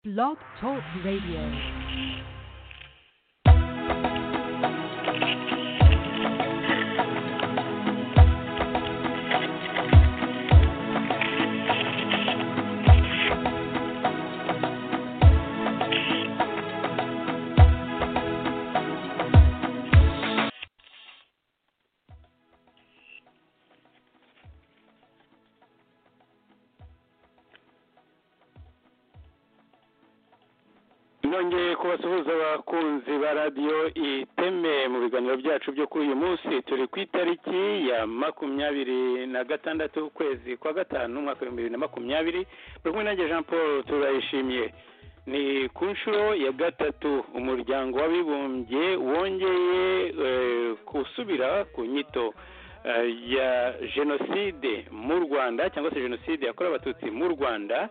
Blog Talk Radio. nongeye kubasuhuza abakunzi ba radiyo iteme mu biganiro byacu byo kuri uyu munsi turi ku itariki ya makumyabiri na gatandatu ukwezi kwa gatanu umwaka w'ibihumbi bibiri na makumyabiri buri kumwe nanjye jean paul turayishimiye ni ku nshuro ya gatatu umuryango w'abibumbye wongeye gusubira ku nyito eh, ya jenoside mu rwanda cyangwa se jenoside yakorewe abatutsi mu rwanda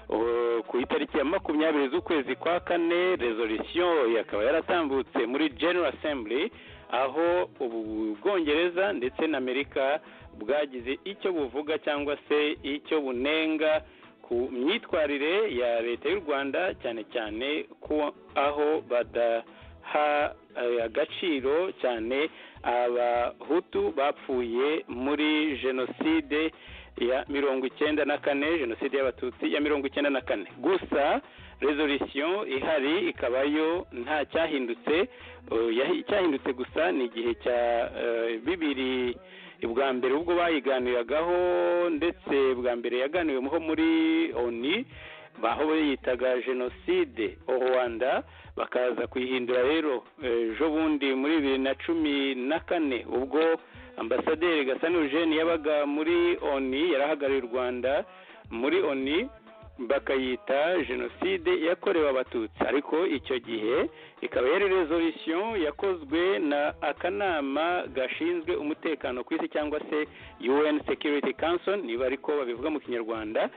Uh, ku itariki ya makumyabiri z'ukwezi kwa kane resolution yakaba yaratambutse muri general assembly aho ubu bwongereza ndetse na amerika bwagize icyo buvuga cyangwa se icyo bunenga ku myitwarire ya leta y'u rwanda cyane cyane ko aho badaha eh, agaciro cyane abahutu bapfuye muri jenoside ya mirongo icyenda na kane jenoside y'abatutsi ya mirongo icyenda na kane gusa resolution ihari ikaba yo nta cyahindutse uh, yahi- icyahindutse gusa ni igihe cya uh, bibiri bwa mbere ubwo bayiganiragaho ndetse bwa mbere yaganiweho muri oni baho yitaga jenoside rwanda bakaza kuyihindura rero eh, ejo bundi muri bibiri na cumi na kane ubwo ambasaderi gasana eugene yabaga muri oni yarahagarariye u rwanda muri oni bakayita jenoside yakorewe abatutsi ariko icyo gihe ikaba yari resolution yakozwe na akanama gashinzwe umutekano ku isi cyangwa se un security council niba ariko babivuga mu kinyarwanda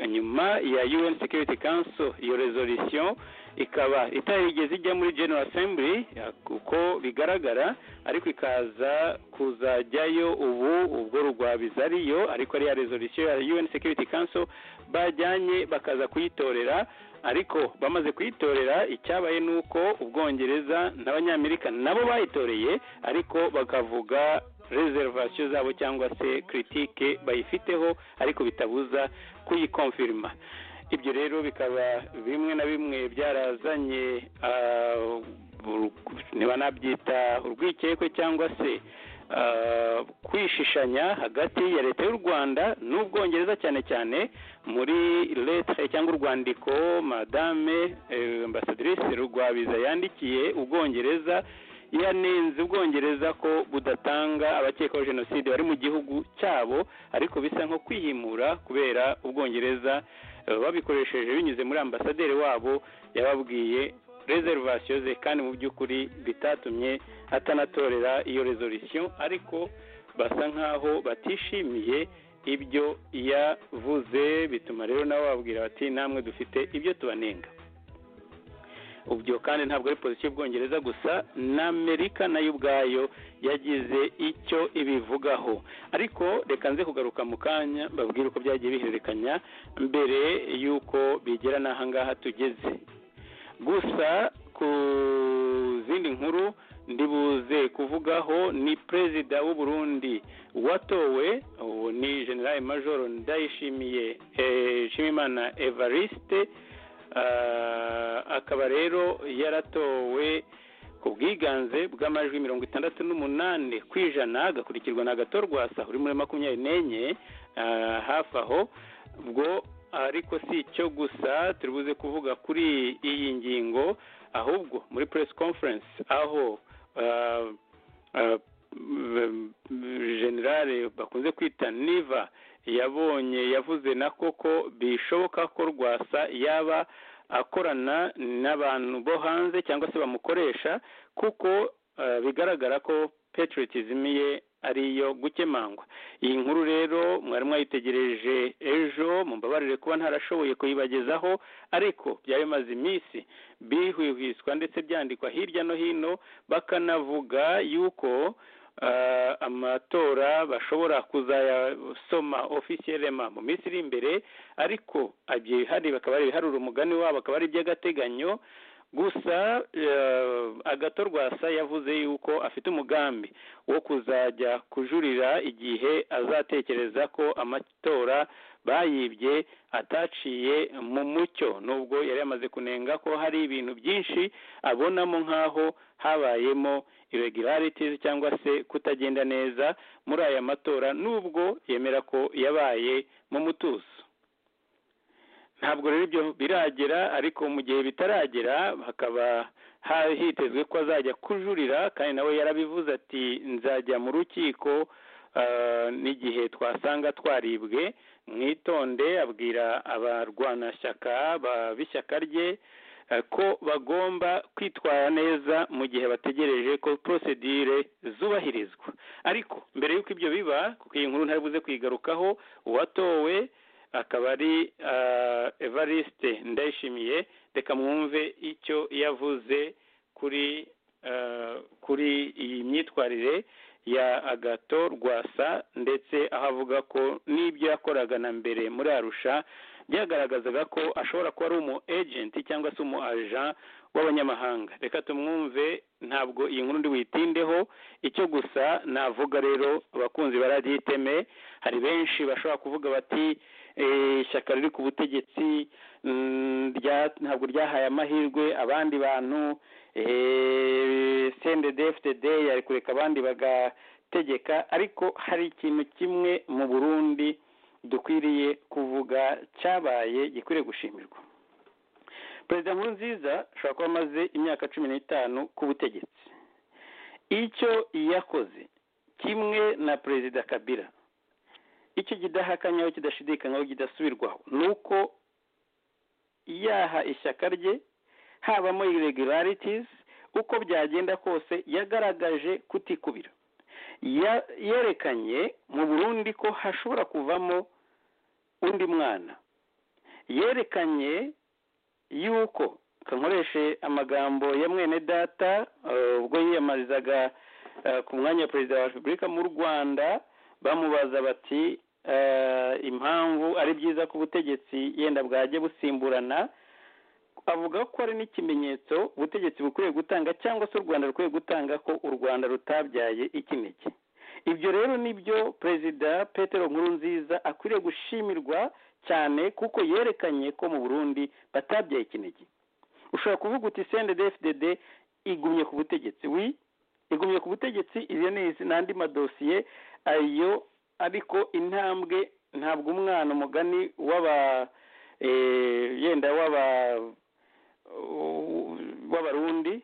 nyuma ya un security council iyo resolution ikaba itarigeze ijya muri general assembly ya- kuko bigaragara ariko ikaza kuzajyayo ubu ubwo rugwabiza ariyo ariko ari ya resolution ya un security council bajyanye bakaza kuyitorera ariko bamaze kuyitorera icyabaye ni uko ubwongereza n'abanyamerika nabo bayitoreye ariko bakavuga reservation zabo cyangwa se critique bayifiteho ariko bitabuza kuyikonfirma ibyo rero bikaba bimwe na bimwe byarazanye ah, uru- ntibanabyita urwikekwe cyangwa se ah, kwishishanya hagati ya leta y'u rwanda n'ubwongereza cyane cyane muri leta cyangwa urwandiko madame eh, ambasadrice rugwabiza yandikiye ubwongereza yanenze ubwongereza ko budatanga abakekwaho jenoside bari mu gihugu cyabo ariko bisa nko kwihimura kubera ubwongereza eh, babikoresheje binyuze muri ambasaderi wabo yababwiye reservation ze kandi mu by'ukuri bitatumye atanatorera iyo resolution ariko basa nkaho batishimiye ibyo yavuze bituma rero nabo babwira bati namwe dufite ibyo tubanenga ubyo kandi ntabwo ari polisi y'ubwongereza gusa n'amerika nayo ubwayo yagize icyo ibivugaho ariko reka nze kugaruka mu kanya babwire uko byagiye bihererekanya mbere y'uko bigera n'aha ngaha tugeze gusa ku zindi nkuru ndibuze kuvugaho ni perezida w'u Burundi watowe ubu ni general major ndayishimiye eh, nshimimana evariste Ah, akaba rero yaratowe ku bwiganze bw'amajwi mirongo itandatu n'umunani ku ijana agakurikirwa na gatorwasa uri muri makumyabiri n'enye ah, hafi aho ubwo ariko si icyo gusa turi buze kuvuga kuri iyi ngingo ahubwo muri press conference aho ah, ah, m- m- generale bakunze kwita niva yabonye yavuze na koko bishoboka ko rwasa yaba akorana n'abantu bo hanze cyangwa se bamukoresha kuko eh, bigaragara ko patriotism ye ari iyo gukemangwa iyi nkuru rero mwari mwayitegereje ejo mumbabarire kuba ntarashoboye kuyibagezaho ariko byari bimaze iminsi bihwihwiswa ndetse byandikwa hirya no hino bakanavuga yuko ah, amatora bashobora kuzayasoma ofisiyelema mu minsi iri imbere ariko hari bakaba ari ibiharura umugani wabo akaba ari iby'agateganyo gusa eh, agatorwa sa yavuze yuko afite umugambi wo kuzajya kujurira igihe azatekereza ko amatora bayibye ataciye mu mucyo nubwo yari yamaze kunenga ko hari ibintu byinshi abonamo nk'aho habayemo irregularities cyangwa se kutagenda neza muri aya matora nubwo yemera ko yabaye mu mutuzo ntabwo rero ibyo biragera ariko mu gihe bitaragera hakaba ha- hitezwe ko azajya kujurira kandi nawe yarabivuze ati nzajya mu rukiko ah, n'igihe twasanga twaribwe mwitonde abwira abarwanashyaka ba- b'ishyaka rye eh, ko bagomba kwitwara neza mu gihe bategereje ko prosedire zubahirizwa ariko mbere y'uko ibyo biba kuko iyi nkuru ntari buze kuyigarukaho uwatowe akaba ari ah, evariste ndayishimiye reka mwumve icyo yavuze kuri ah, kuri iyi myitwarire ya agato rwasa ndetse aho avuga ko n'ibyo yakoraga na mbere muri arusha byagaragazaga ko ashobora kuba ari umu ejenti cyangwa se umu aja w'abanyamahanga reka tumwumve ntabwo iyi nkuru ndi buyitindeho icyo gusa navuga rero abakunzi baragiteme hari benshi bashobora kuvuga bati "Eh, ishyaka riri ku butegetsi mm, rya- ntabwo ryahaye amahirwe abandi bantu eh, sendede fdd yari kureka abandi bagategeka ariko hari ikintu kimwe mu burundi dukwiriye kuvuga cyabaye gikwiriye gushimirwa perezida nkurunziza ashobora kuba amaze imyaka cumi n'itanu ku butegetsi icyo yakoze kimwe na perezida kabila icyo kidahakanyaho kidashidikanyaho kidasubirwaho ni uko yaha ishyaka rye habamo irregularities uko byagenda kose yagaragaje kutikubira Ya- yerekanye mu burundi ko hashobora kuvamo undi mwana yerekanye yuko kankoreshe amagambo ya mwene data eh, ubwo yiyamamarizaga eh, ku mwanya wa perezida wa repubulika mu rwanda bamubaza bati eh, impamvu ari byiza ko ubutegetsi yenda bwajya busimburana avuga ko ari n'ikimenyetso ubutegetsi bukwiye gutanga cyangwa se u rwanda rukwiye gutanga ko u rwanda rutabyaye ikinege ibyo rero ni byo perezida petero nkurunziza akwiriye gushimirwa cyane kuko yerekanye ko mu burundi batabyaye ikinege ushobora kuvuga uti cndfdd igumye ku butegetsi wi igumye ku butegetsi iyo ni izi- n'andi madosiye ayo ariko intambwe ntabwo umwana umugani w'aba eh, yenda w'aba w'abarundi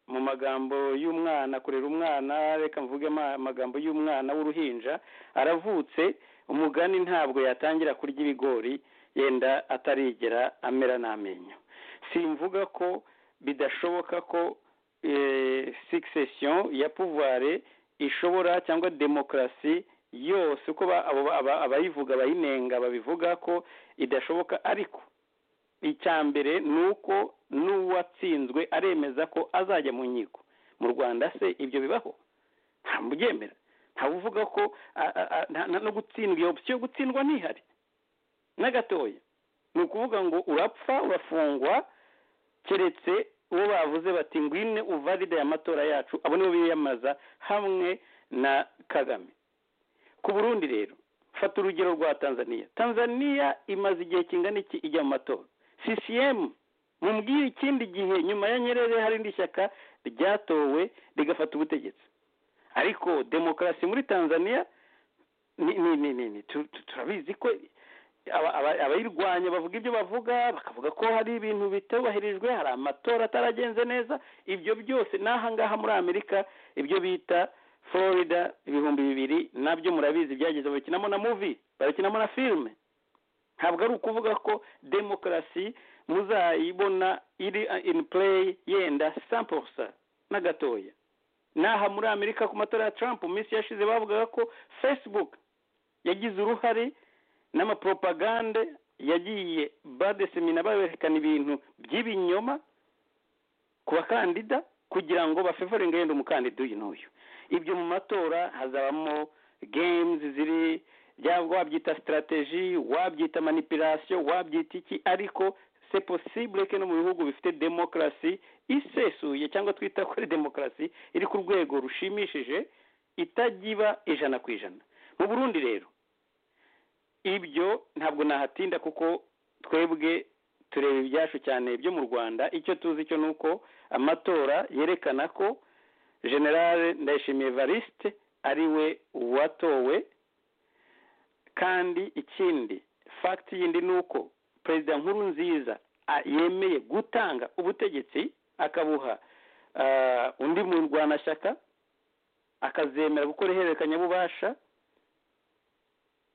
mu magambo y'umwana kurera umwana reka mvuge ama- amagambo y'umwana w'uruhinja aravutse umugani ntabwo yatangira kurya ibigori yenda atarigera amera n'amenyo simvuga ko bidashoboka ko eh, succession ya pouvoir ishobora cyangwa demokarasi yose uko ba- abo- aba- abayivuga abayinenga babivuga ko idashoboka ariko icya mbere ni uko n'uwatsinzwe aremeza ko azajya mu nkiko mu rwanda se ibyo bibaho nta mubyemera ntawe uvuga ko a- a- a- nta- nta no gutsindwa iyo opsiyo yo gutsindwa ntihari na gatoya ni ukuvuga ngo urapfa urafungwa keretse uwo bavuze bati ngwine uvalide aya matora yacu abo nibo biyamaza hamwe na kagame ku burundi rero fata urugero rwa tanzania tanzania imaze igihe kingana iki ijya mu matora ccm mumbwire ikindi gihe nyuma ya nyerere hari indi shyaka ryatowe rigafata ubutegetsi ariko demokarasi muri tanzania ni ni ni ni ni tu- tu- turabizi ko aba- aba- abayirwanya bavuga ibyo bavuga bakavuga ko hari ibintu bitubahirijwe hari amatora ataragenze neza ibyo byose n'ahangaha muri amerika ibyo bita florida ibihumbi bibiri nabyo murabizi byageze babikinamo na muvi babikinamo na filime ntabwo ari ukuvuga ko demokarasi muzayibona iri in play yenda samposa na gatoya n'aha muri amerika ku matora ya trump mu minsi yashize bavugaga ko facebook yagize uruhare n'amapropagande yagiye badesemina baberekana ibintu by'ibinyoma ku bakandida kugira ngo bafevoringe yenda umukandida uyu n'uyu ibyo mu matora hazabamo games ziri byaba wabyita sitarateji wabyita manipirasiyo wabyita iki ariko se posibule ko no mu bihugu bifite demokarasi isesuye cyangwa twita ko ari demokarasi iri ku rwego rushimishije itagiba ijana ku ijana mu burundi rero ibyo ntabwo nahatinda kuko twebwe tureba ibyacu cyane byo mu rwanda icyo tuzi cyo ni uko amatora yerekana ko generale ndayishimiye varisite ari we watowe kandi ikindi fagiti yindi ni uko perezida nkuru nziza yemeye gutanga ubutegetsi akabuha undi murwanashyaka akazemera gukora ihererekanyabubasha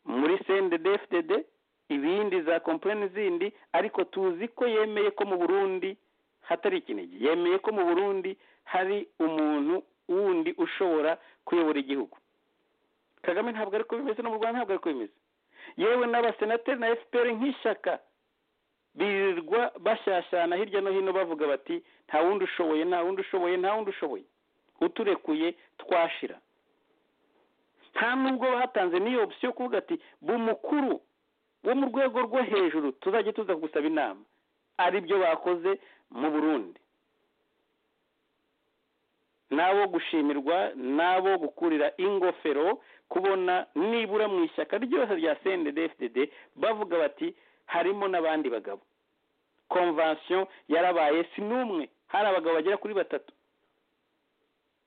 muri sende dfdd ibindi za kompanyi zindi ariko tuzi ko yemeye ko mu burundi hatari ikinigi yemeye ko mu burundi hari umuntu wundi ushobora kuyobora igihugu kagame ntabwo ariko bimeze no mu rwanda ntabwo ariko bimeze yewe n'abasenateri na fpr nk'ishyaka birirwa bashyashyana hirya no hino bavuga bati nta wundi ushoboye nta wundi ushoboye nta wundi ushoboye uturekuye twashira nta nubwo batanze n'iyo opsiyo yo kuvuga ati mukuru wo mu rwego rwo hejuru tuzajya tuza kugusaba inama ari byo bakoze mu burundi n'abo gushimirwa n'abo gukurira ingofero kubona nibura mu ishyaka ryose rya cndfdd bavuga bati harimo n'abandi bagabo konvansiyo yarabaye si n'umwe hari abagabo bagera kuri batatu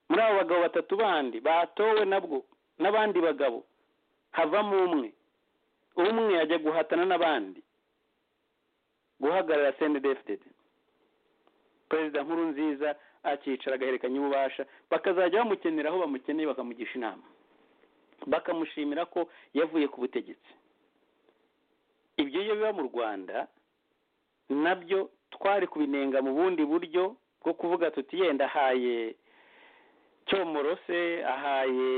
muri abo bagabo batatu bandi batowe nabwo n'abandi bagabo havamo umwe umwe ajya guhatana n'abandi guhagarara cndfdd perezida nkuru nziza akicara agahererekanya ububasha bakazajya bamukenera aho bamukeneye bakamugisha inama bakamushimira ko yavuye ku butegetsi ibyo iyo biba mu rwanda nabyo twari kubinenga mu bundi buryo bwo kuvuga tuti yenda ahaye cyomoro se ahaye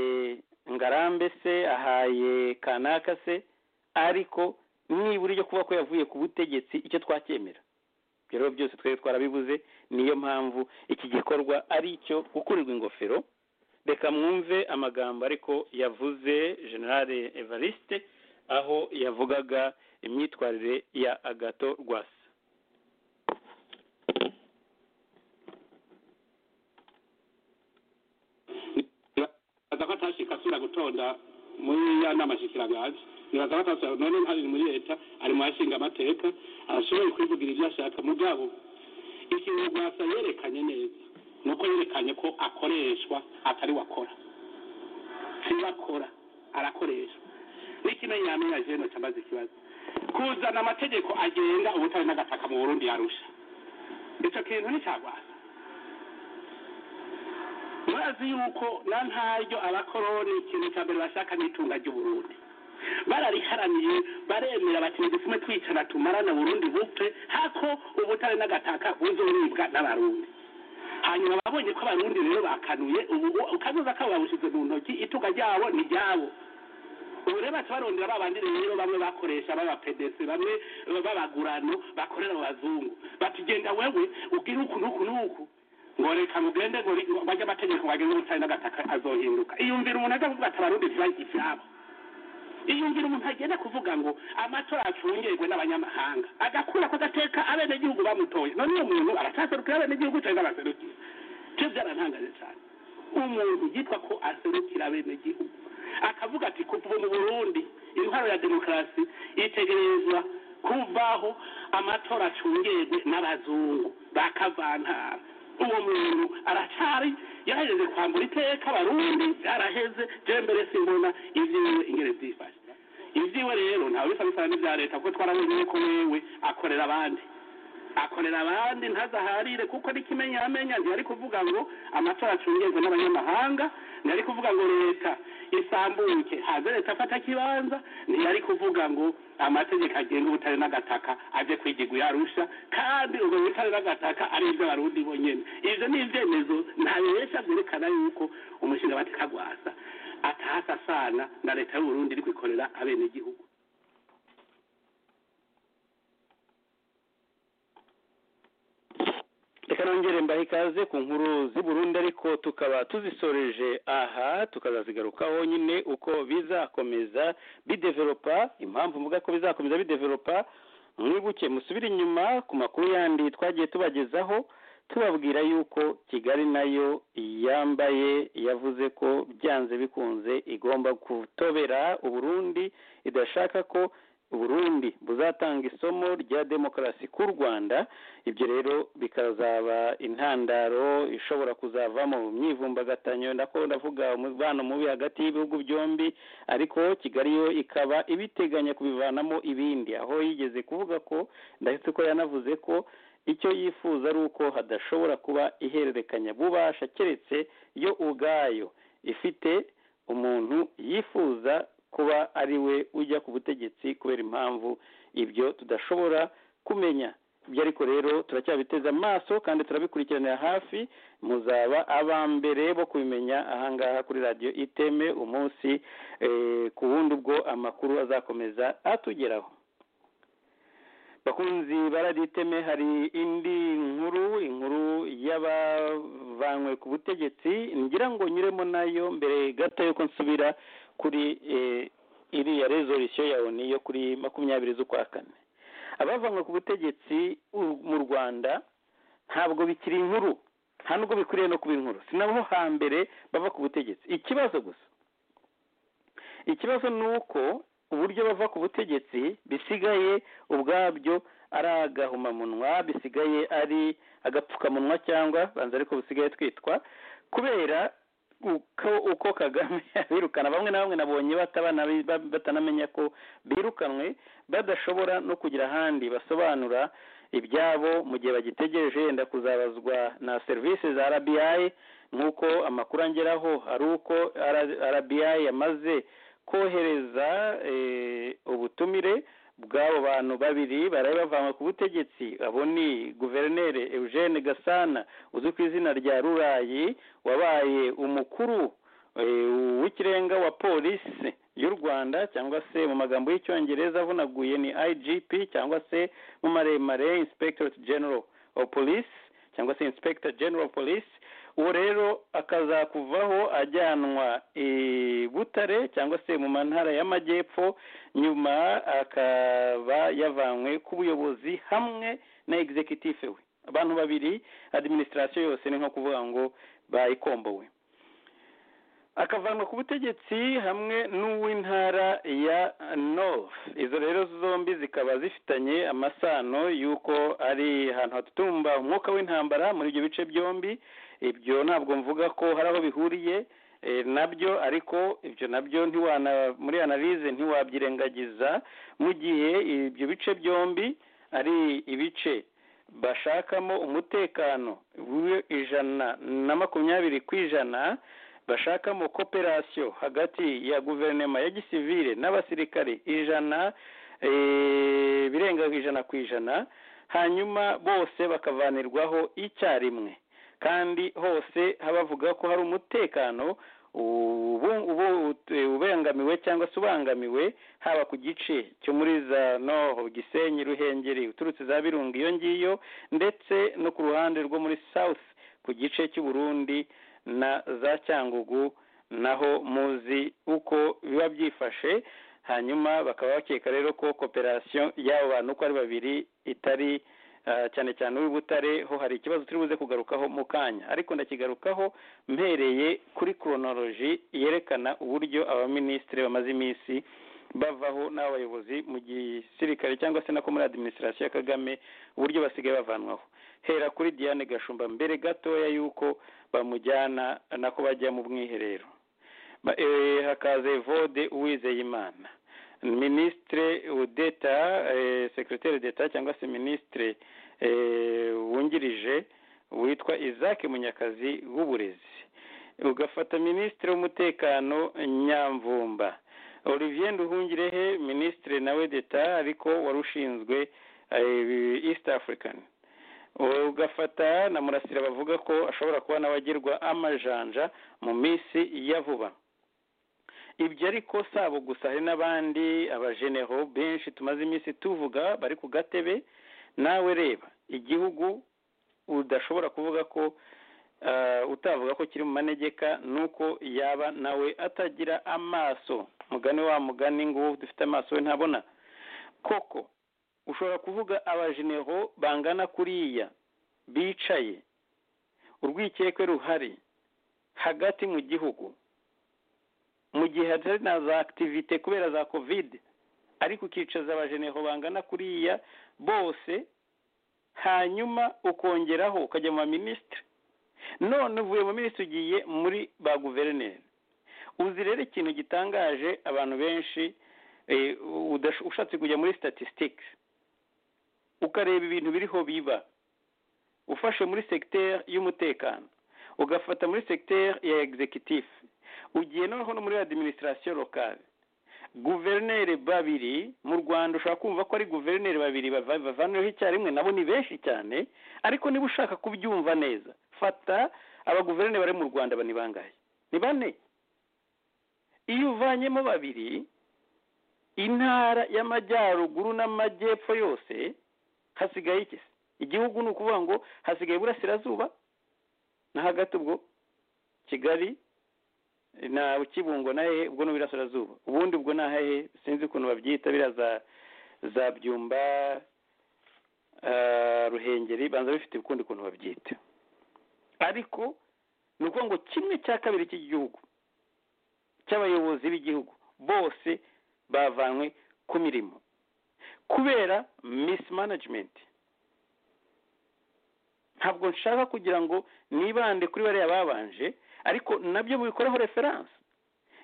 ngarambe se ahaye kanaka se ariko nibura ryo kuba ko yavuye ku butegetsi icyo twacyemera ibyo rero byose twari twarabibuze niyo mpamvu iki gikorwa ari icyo gukurirwa ingofero reka mwumve amagambo ariko yavuze generale evariste aho yavugaga imyitwarire ya agato rwasa nibaza ko atashikasura gutonda muri ya nama shikiranganje nibaza ko atasha none hari muri leta ari mu yashinga amateka arashoboye kwivugira ibyo ashaka mugabo ikintu rwasa yerekanye neza nuko yerekanye ko akoreshwa atari wakora sibakora arakoreshwa n'ikino yamenya jeno cyambaza ikibazo kuzana amategeko agenga ubutare n'agataka mu burundi yarusha icyo kintu ni cya rwasa bazi yuko na ntaryo abakoroni ikintu cya mbere bashaka ni itunga ry'uburundi barariharaniye baremera bati dusume twicara tumarana burundi bupfe hako ubutare n'agataka buzoribwa n'abarundi hanyuma babonye ko abarundi rero bakanuye ubu ukazoza kabo babushize mu ntoki itunga ryabo ni ryabo ubu rero baca barondera ba bandi rero bamwe bakoresha b'abapedesi bamwe b'abagurano bakorera mu bazungu bati genda wewe ugire uku n'uku n'uku ngo reka mugende ngo bajye amategeko bageze ubutari n'agataka azohinduka iyumvira umuntu ajya kuvuga ati abarundi ntibajye ibyabo iyumvira umuntu agenda kuvuga ngo amatora acungerwe n'abanyamahanga agakura ko agateka abenegihugu bamutoye none uwo muntu aracyaserukira abenegihugu cyangwa abaserukira cyo byarantangaje cyane umuntu yitwa ko aserukira abenegihugu akavuga ati kuva ubu mu burundi intwaro ya demokarasi itegerezwa kuvaho amatora acungerwe n'abazungu bakavantara uwo muntu aracari yaraheze kwambura iteka abarundi yaraheze je mbere simbona ivyiwe ingene vyifashe ivyiwe rero ntawe bisa bisana n'ivya leta kuko twarabonye yuko wewe akorera abandi akorera abandi ntazaharire kuko n'ikimenya amenya ntiyari kuvuga ngo amatora acungezwe n'abanyamahanga ntiyari kuvuga ngo leta isambuke haze leta afata kibanza ntiyari kuvuga ngo amategeko agenga ubutare n'agataka aje kwigirwa yarusha kandi ubwo butare n'agataka ari iby'abarundi bonyine ibyo ni ibyemezo ntabihesha byerekana yuko umushinga batikagwasa atahasa asana na leta y'uburundi iri kwikorera abenegihugu reka reka nongere mbahe ikaze ku nkuru z'i Burundi ariko tukaba tuzisoreje aha tukazazigarukaho nyine uko bizakomeza bidevelopa impamvu mvuga ko bizakomeza bidevelopa mwibuke musubire inyuma ku makuru yandi twagiye tubagezaho tubabwira yuko kigali nayo yambaye yavuze ko byanze bikunze igomba gutobera uburundi idashaka ko uburundi buzatanga isomo rya demokarasi k'u rwanda ibyo rero bikazaba intandaro ishobora kuzavamo imyivumbagatanyo ndako ndavuga umubano mubi hagati y'ibihugu byombi ariko kigali yo ikaba ibiteganya kubivanamo ibindi aho yigeze kuvuga ko ndahise ko yanavuze ko icyo yifuza ari uko hadashobora kuba ihererekanya bubasha keretse yo ubwayo ifite umuntu yifuza kuba ari we ujya ku butegetsi kubera impamvu ibyo tudashobora kumenya ibyo ariko rero turacyabiteza amaso kandi turabikurikiranira hafi muzaba aba mbere bo kubimenya ahangaha kuri radiyo iteme umunsi ku wundi ubwo amakuru azakomeza atugeraho bakunzi baraditeme hari indi nkuru inkuru y'abavanywe ku butegetsi ngira ngo nyuremo nayo mbere gato yuko nsubira kuri iriya rezolisiyo ya oni yo kuri makumyabiri z'ukwa kane abavanywe ku butegetsi mu rwanda ntabwo bikiri inkuru nta nubwo bikwiriye no kuba inkuru si nabo hambere bava ku butegetsi ikibazo gusa ikibazo ni uko uburyo bava ku butegetsi bisigaye ubwabyo ari agahumamunwa bisigaye ari agapfukamunwa cyangwa banza ariko busigaye twitwa kubera uko uko kagame abirukana bamwe na bamwe nabonye batanamenya ko birukanwe badashobora no kugira ahandi basobanura ibyabo mu gihe bagitegereje yenda kuzabazwa na serivisi za RBI nk'uko amakuru angeraho ari uko RBI yamaze kohereza ubutumire bw'abo bantu babiri bari bavanywe ku butegetsi abo ni guverineri eugene gasana uzwi ku izina rya rurayi wabaye umukuru w'ikirenga wa polisi y'u rwanda cyangwa se mu magambo y'icyongereza avunaguye ni igp cyangwa se mu maremare inspectorate general of police cyangwa se inspector general of police uwo rero akazakuvaho ajyanwa i butare cyangwa se mu ntara y'amajyepfo nyuma akaba yavanywe ku buyobozi hamwe na executive we abantu babiri administration yose ni nko kuvuga ngo bayikombowe akavanwa ku butegetsi hamwe n'uw'intara ya north izo rero zombi zikaba zifitanye amasano y'uko ari ahantu hatutumba umwuka w'intambara muri ibyo bice byombi ibyo ntabwo mvuga ko hari aho bihuriye nabyo ariko ibyo nabyo ntiwana muri analize ntiwabyirengagiza mu gihe ibyo bice byombi ari ibice bashakamo umutekano w'ijana na makumyabiri ku ijana bashakamo koperasiyo hagati ya guverinoma ya gisivire n'abasirikare ijana birenga ijana ku ijana hanyuma bose bakavanirwaho icyarimwe kandi hose bavuga ko hari umutekano ubangamiwe cyangwa se ubangamiwe haba ku gice cyo muri za noho gisenyi ruhengeri uturutse za birunga iyo ngiyo ndetse no ku ruhande rwo muri south ku gice cy'uburundi na za cyangugu naho muzi uko biba byifashe hanyuma bakaba bakeka rero ko koperasiyo y'abo bantu uko ari babiri itari cyane cyane uw'ibutare ho hari ikibazo turi buze kugarukaho mu kanya ariko ndakigarukaho mpereye kuri koronoroji yerekana uburyo abaminisitiri bamaze iminsi bavaho n'abayobozi mu gisirikare cyangwa se nako muri adiminisitirasiyo ya kagame uburyo basigaye bavanwaho hera kuri diane gashumba mbere gatoya y'uko bamujyana nako bajya mu bwiherero hakaze vode uwizeye imana minisitire udeta sekiroteri deta cyangwa se minisitire wungirije witwa isaac munyakazi w'uburezi ugafata minisitiri w'umutekano nyamvumba olivier nduhungirehe minisitiri nawe deta ariko wari ushinzwe east african ugafata na murasira bavuga ko ashobora kuba nawe agirwa amajanja mu minsi ya vuba ibyo ariko sabo gusa hari n'abandi abajenero benshi tumaze iminsi tuvuga bari ku gatebe nawe reba igihugu udashobora kuvuga ko eh, utavuga ko kiri mu manegeka ni uko yaba nawe atagira amaso mugani wa mugani ngo uwo dufite amaso we ntabona koko ushobora kuvuga abajenero bangana kuriya bicaye urwikekwe ruhari hagati mu gihugu mu gihe hatari na za akitivite kubera za kovide ariko ukicaza abajenero bangana kuriya bose hanyuma ukongeraho ukajya mu baminisitiri none uvuye mu minisitiri ugiye muri ba guverineri uzi rero ikintu gitangaje abantu benshi eh, udash- ushatse kujya muri statistics ukareba ibintu biriho biba ufashe muri segiteri y'umutekano ugafata muri segiteri ya egizekitifu ugiye noneho no muri adiminisitirasiyo lokale guverineri babiri mu rwanda ushobora kumva ko ari guverineri babiri bava- bavaniweho icyarimwe nabo ni benshi cyane ariko niba ushaka kubyumva neza fata abaguverineri bari mu rwanda ba- ni bangahe ni bane iyo uvanyemo babiri intara y'amajyaruguru n'amajyepfo yose hasigaye iki se igihugu ni ukuvuga ngo hasigaye iburasirazuba na hagati ubwo kigali na kibungo na hehe ubwo ni iburasirazuba ubundi ubwo ni ahehe sinzi ukuntu babyita biriya za za byumba eh, ruhengeri banza bifite ukundi kuntu babyita ariko ni ukuvuga ngo kimwe cya kabiri cy'igihugu cy'abayobozi b'igihugu bose bavanywe ku mirimo kubera misimanajimenti ntabwo nshaka kugira ngo nibande kuri bariya babanje ariko nabyo bubikoreho referanse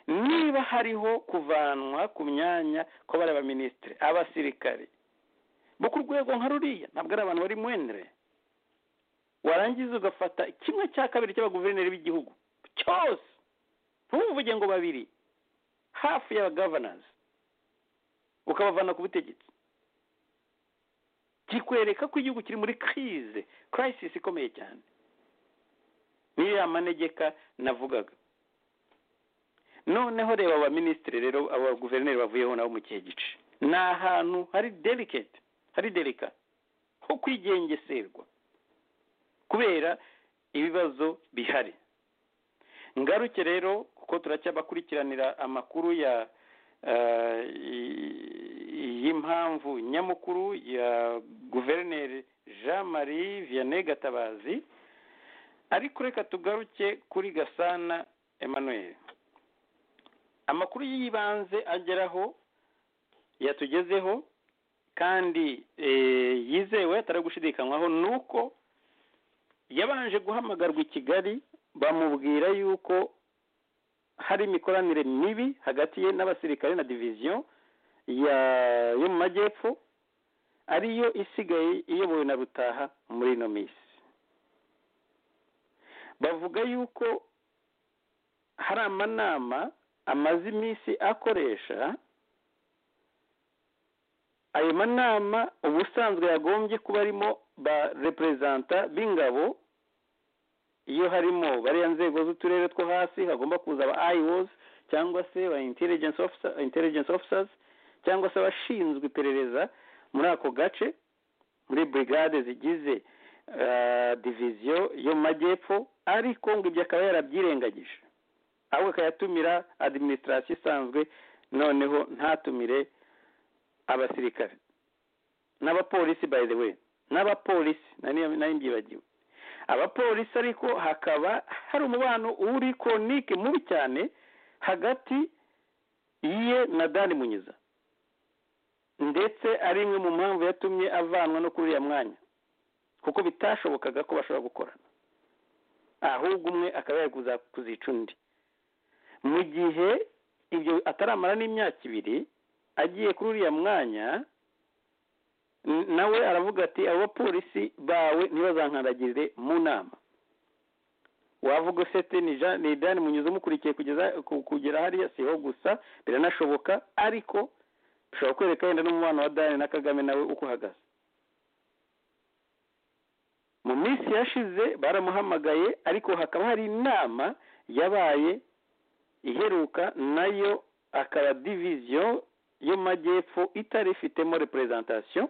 niba hariho kuvanwa ku myanya kwa bariya baminisitiri abasirikare bo ku rwego nka ruriya ntabwo ari abantu bari mwenere warangiza ugafata kimwe cya kabiri cy'abaguverineri b'igihugu cyose ntuvuge ngo babiri hafi ya gavanazi ukabavana ku butegetsi kikwereka ko igihugu kiri muri kirize kirayisisi ikomeye cyane niyo ya manegeka navugaga noneho reba abaminisitiri rero aba guverineri bavuyeho nabo mu kihe gice ni ahantu hari delicate hari delika ho kwigengeserwa kubera ibibazo bihari ngaruke rero kuko turacyabakurikiranira amakuru ya eh, y- y'impamvu nyamukuru ya guverineri jean marie vianney gatabazi ariko reka tugaruke kuri gasana emmanuel amakuru y'ibanze ageraho yatugezeho kandi eh, yizewe atari gushidikanywaho ni uko yabanje guhamagarwa i kigali bamubwira yuko hari imikoranire mibi hagati ye n'abasirikare na diviziyo ya yo mu majyepfo ariyo isigaye iyobowe na rutaha muri ino minsi bavuga yuko hari amanama amaze iminsi akoresha ayo manama ubusanzwe yagombye kuba arimo ba reperezanta b'ingabo iyo harimo bariya nzego z'uturere two hasi hagomba kuza aba iwozi cyangwa se ba intelligence officer, intelligence officers cyangwa se abashinzwe iperereza muri ako gace muri brigade zigize uh, diviziyo yo mu majyepfo ariko ngo ibyo akaba yarabyirengagije ahubwo akayatumira administration isanzwe noneho ntatumire abasirikare n'abapolisi by the way n'abapolisi nari nari mbyibagiwe abapolisi ariko hakaba hari umubano uri koronike mubi cyane hagati ye na dani munyiza ndetse ari imwe mu mpamvu yatumye avanwa no kuri uriya mwanya kuko bitashobokaga ko bashobora gukorana ahubwo umwe akaba yari kuza- kuzica undi mu gihe ibyo ataramara n'imyaka ibiri agiye kuri uriya mwanya n- nawe aravuga ati abo bapolisi bawe ntibazankandagirire mu nama wavuga usete ni Jean- ni dani munyuze umukurikiye kugeza ku- kugera hariya siho gusa biranashoboka ariko bishobora kwereka wenda n'umubano wa dani na kagame nawe uko uhagaze mu minsi yashize baramuhamagaye ariko hakaba hari inama yabaye iheruka nayo akaba diviziyo yo mu majyepfo itarifitemo reperezantasiyo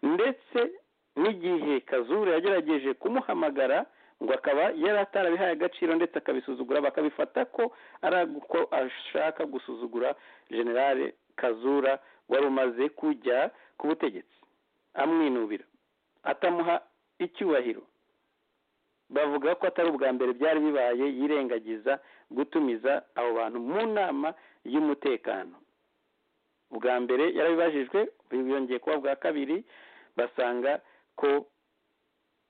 ndetse n'igihe kazura yagerageje kumuhamagara ngo akaba yari atarabihaye agaciro ndetse akabisuzugura bakabifata ko ari uko ashaka gusuzugura generale kazura wari umaze kujya ku butegetsi amwinubira atamuha icyubahiro bavuga ko atari ubwa mbere byari bibaye yirengagiza gutumiza abo bantu mu nama y'umutekano ubwa mbere yarabibajijwe yongeye kuba bwa kabiri basanga ko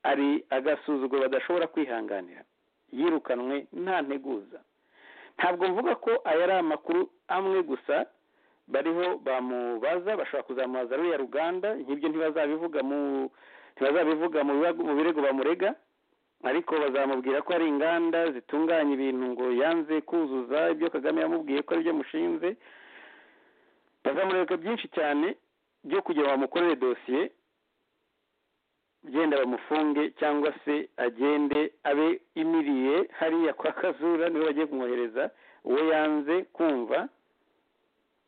ari agasuzuguro badashobora kwihanganira yirukanwe nta nteguza ntabwo mvuga ko aya ari amakuru amwe gusa bariho bamubaza bashobora kuzamubaza ruriya ruganda nk'ibyo ntibazabivuga mu ntibazabivuga mu birego bamurega ariko bazamubwira ko hari inganda zitunganya ibintu ngo yanze kuzuza ibyo kagame yamubwiye ko ari byo mushinze bazamureka byinshi cyane byo kugira ngo bamukorere dosiye genda bamufunge cyangwa se agende abe imiriye hariya kwa kazura niwe bagiye kumwohereza uwo yanze kumva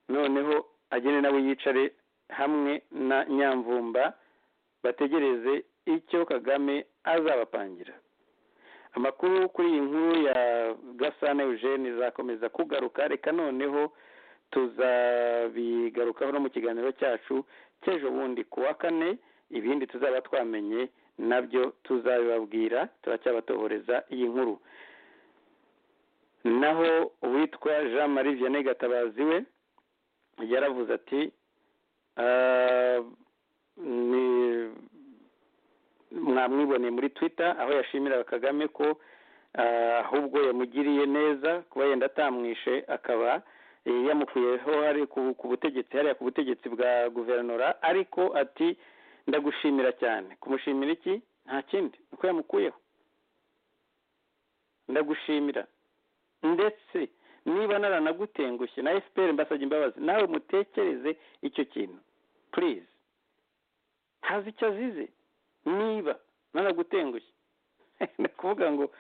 noneho agende nawe yicare hamwe na nyamvumba bategereze icyo kagame azabapangira amakuru kuri iyi nkuru ya gasana eugene izakomeza kugaruka reka noneho tuzabigarukaho no mu kiganiro cyacu cy'ejo bundi ku wa kane ibindi tuzaba twamenye nabyo tuzabibabwira turacyabatohoreza iyi nkuru naho uwitwa jean marie vianney gatabazi we yaravuze ati ni mwamwiboneye muri twitter aho yashimiraga kagame ko ahubwo yamugiriye neza kuba yenda atamwishe akaba yamukuyeho hari ku butegetsi hariya ku butegetsi bwa guverinora ariko ati ndagushimira cyane kumushimira iki nta kindi uko yamukuyeho ndagushimira ndetse niba naranagutengushye na fpr mbasabye imbabazi nawe mutekereze icyo kintu purize hazi icyo azize niba naragutengushye ni ukuvuga ngo